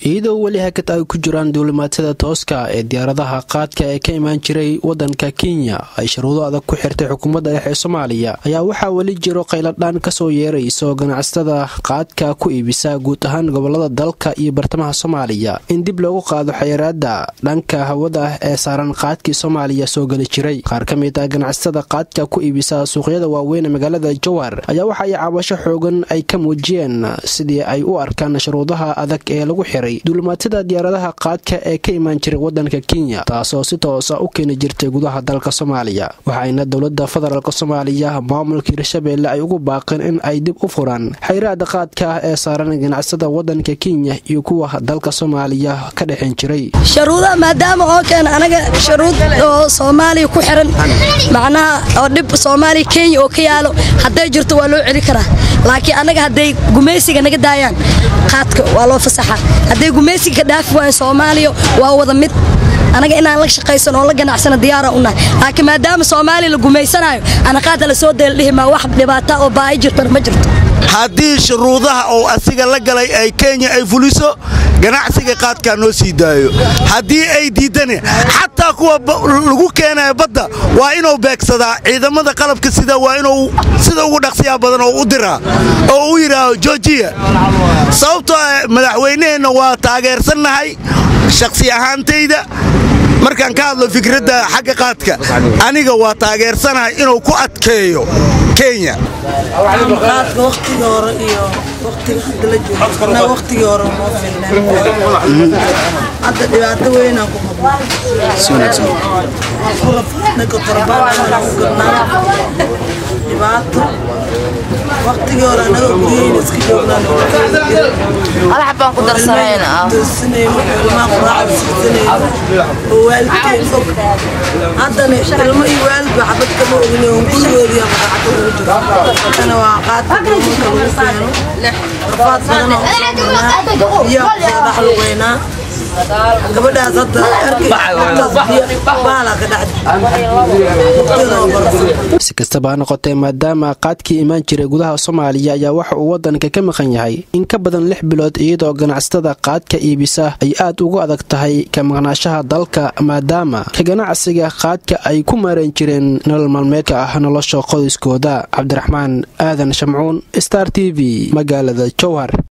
iyadoo weli hakad ay ku jiraan duulimaadyada tooska ee diyaaradaha qaadka ee ka imaan jiray wadanka kenya ay sharuudo adag ku xirtay xukuumadda dhexe ee soomaaliya ayaa waxaa weli jiro qayladhaan kasoo yeerayso ganacsatada qaadka ku iibisa guud ahaan gobolada dalka iyo bartamaha soomaaliya in dib loogu qaado xayiraada dhanka hawada ah ee saaran qaadkii soomaaliya soo geli jiray qaar ka mid ah ganacsatada qaadka ku iibisa suuqyada waaweyn ee magaalada jowhar ayaa waxa ay cabasho xoogan ay ka muujiyeen sidii ay u arkaan sharuudaha adag ee lagu xiray duulimaadyada diyaaradaha qaadka ee ka imaan jiray wadanka kenya taasoo si toosa u keeni jirtay gudaha dalka soomaaliya waxayna dowlada federaalk soomaaliya maamulka hirshabeelle ay ugu baaqeen in ay dib u furaan xayraada qaadka ah ee saaran ganacsada wadanka kenya iyo kuwa dalka soomaaliya ka dhexin jiray sharuudaha maadaama oo keen anaga sharuud oo soomaaliya ku xiran macnaha oo dhib soomaaliya kenya oo ka yaalo hadday jirto waa loo celi karaa laakiin anaga hadday gumaysiga naga daayaan qaadka waa loo fasaxa hadday gumaysiga ka dhaafi waayan soomaaliya waa wada mid anaga inaan la shaqaysan oo la ganacsana diyaara unahay laakiin maadaama soomaaliya la gumaysanayo anaqaada la soo deeldhihimaa wax dhibaata oo baahi jirtana ma jirto haddii shuruudaha oo asiga la galay ay kenya ay fuliso ganacsiga qaadkaa noo sii daayo haddii ay diiddane xataa kuwa lagu keenaya badda waa inuu beegsadaa ciidamada qalabka sida waa inuu sida ugu dhaqsiyaa badan oo u diraa oo u yidhaaho jorjiya sababtoo madaxweyneheenna waa taageersannahay shakhsi ahaantayda markaan ka hadlo fikradda xagga qaadka aniga waa taageersanahay inuu ku adkeeyo kenya qaadka waqtigii hore iyo waqtiga hadda la joogo waqtigii hore moo filneen hadda dhibaato weynaan ku qabnaa kotorbaanaan ku gadnaa dhibaato waqtigii hore anaga guryahayna iska joognaan alax baan ku darsanayna darsanayno ilmaha quraacda siisanayno oo waalidkeen fog haddana ilmo iyo waalidba xabad kama ogin oo gurigoodii quraacda ugu jiro haddana waa qaadka doomanka lagu keeno rafaad badan oo usoo biyaha kusoo dhex lugeynaa gabadhaas hadda arkaybaala ka si kastaba ha noqotee maadaama qaadkii imaan jiray gudaha soomaaliya ayaa waxa uu wadanka ka maqan yahay in ka badan lix bilood iyadoo ganacsatada qaadka iibisa ay aad ugu adag tahay ka maqnaashaha dalka maadaama ka ganacsiga qaadka ay ku maareen jireen nolol maalmeedka ah nolosha qoyskooda cabdiraxmaan aadan shamcuun star t v magaalada jowhar